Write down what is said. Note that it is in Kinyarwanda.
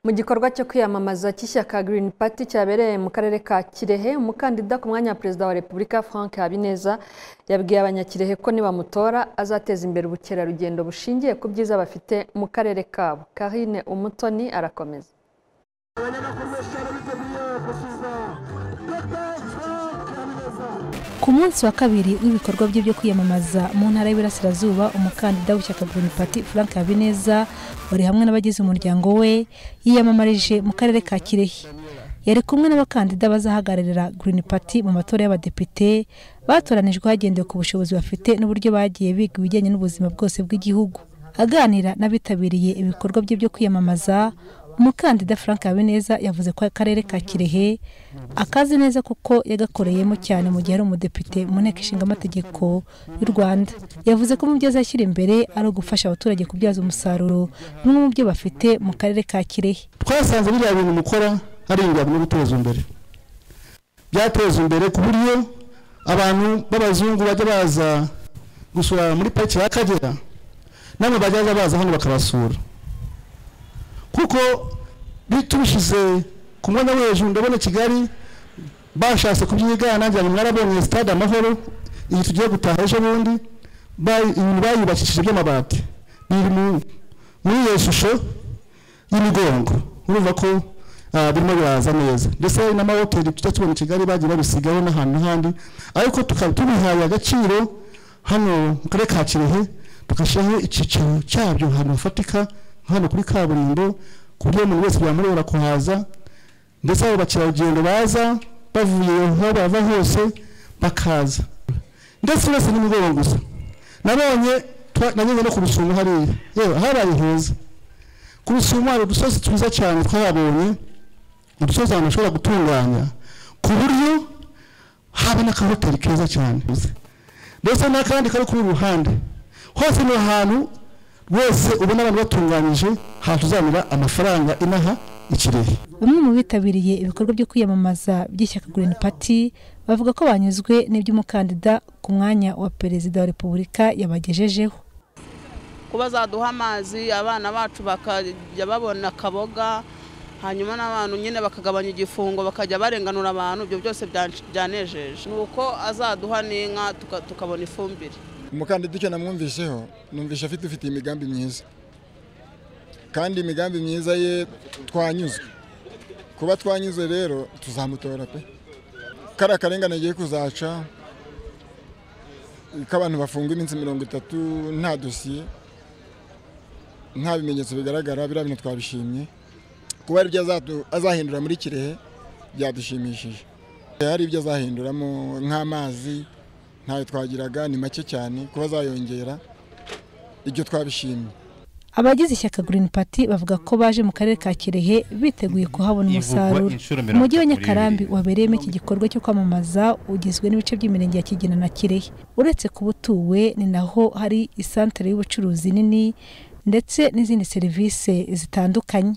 mu gikorwa cyo kwiyamamaza cy'ishyaka Green Party cyabereye mu karere ka Kirehe umukandida ku mwanya wa perezida wa Repubulika Frank Habineza yabwiye abanyakirehe ko nibamutora azateza imbere ubukerarugendo bushingiye ku byiza bafite mu karere kabo Karine Umutoni arakomeza ku munsi wa kabiri w'ibikorwa bye byo kwiyamamaza mu ntara y'Iburasirazuba umukandida w'ishyaka Green Party Frank Habineza wari hamwe n'abagize umuryango we yiyamamarije mu karere ka Kirehe yari kumwe n'abakandida bazahagararira Green Party mu matora y'abadepite batoranijwe hagendewe ku bushobozi bafite n'uburyo bagiye biga ibijyanye n'ubuzima bwose bw'igihugu aganira n'abitabiriye ibikorwa bye byo kwiyamamaza umukandida frank habineza yavuze ko akarere ka kirehe akazi neza kuko yagakoreyemo cyane mu gihe ari umudepite mu nteko ishinga amategeko y'u rwanda yavuze ko mu byo azashyira imbere ari ugufasha abaturage kubyaza umusaruro bimwe mu byo bafite mu karere ka kirehe twasanze biriya bintu mukora ari ingabo no guteza imbere byateza imbere ku buryo abantu b'abazungu bajya baza gusura muri pariki y'akagera namwe bajya baza hano bakabasura kuko bitubishyize ku mwanya wo hejuru ndabona kigali bashatse kubyigana nanjye ngo mwarabonye stade amahoro iyi tugiye gutaha ejo bundi ibintu bayubakishije by'amabati biri muri iyo shusho y'imigongo urumva ko birimo biraza neza ndetse n'amahoteli tujya tubona i kigali bagiye babisigaho n'ahantu n'ahandi ariko tukaba tubihaye agaciro hano mu karere ka kirehe tugashyiraho icyiciro cyabyo ahantu hafatika hano kuri kaburimbo ku buryo umuntu wese byamureba kuhaza ndetse abo bakerarugendo baza bavuye aho bava hose bakaza ndetse uretse n'imigoroba gusa nabonye nageze no ku rusumo hariya yewe habaye heza ku rusumo hari udusozi twiza cyane twahabonye udusozi ahantu bashobora gutunganya ku buryo haba n'akahoteli keza cyane ndetse n'akandi kari kuri ruhande hose ni ahantu wese ubona abantu batunganyije hatuzanira amafaranga inaha ikirehe bamwe mu bitabiriye ibikorwa byo kwiyamamaza by'ishyaka Green Party bavuga ko banyuzwe n'iby'umukandida ku mwanya wa perezida wa repubulika yabagejejeho kuba zaduha amazi abana bacu bakajya babona akaboga hanyuma n'abantu nyine bakagabanya igifungo bakajya barenganura abantu ibyo byose byanejeje ni uko azaduha n'inka tukabona ifumbire umukandida icyo namwumvisheho numvishe afite ufite imigambi myiza kandi imigambi myiza ye twanyuzwe kuba twanyuze rero tuzamutora pe kariya karengane agiye kuzaca k'abantu bafungwa iminsi mirongo itatu nta dosiye nta bimenyetso bigaragara biriya bintu twabishimye kuba aribyo azahindura muri kirehe byadushimishije hari ibyo azahinduramo nk'amazi ntayo twagiraga ni make cyane kuba zayongera ibyo twabishimye abagize ishyaka Green Party bavuga ko baje mu karere ka Kirehe biteguye kuhabona umusaruro umujyi wa Nyakarambi wabereyemo iki gikorwa cyo kwamamaza ugizwe n'ibice by'imirenge ya Kigina na Kirehe uretse kuba utuwe ni naho hari isantere y'ubucuruzi nini ndetse n'izindi serivisi zitandukanye